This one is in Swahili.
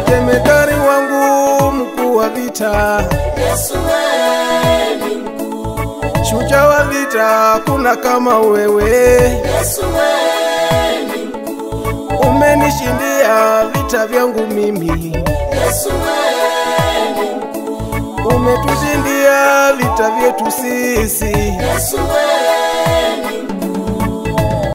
jemedari wangu mkuu wa vita, Yesu wewe ni mkuu, shujaa wa vita, kuna kama wewe. Yesu wewe ni mkuu, Umenishindia vita vyangu mimi, Yesu wewe ni mkuu, umetushindia vita vyetu sisi. Yesu wewe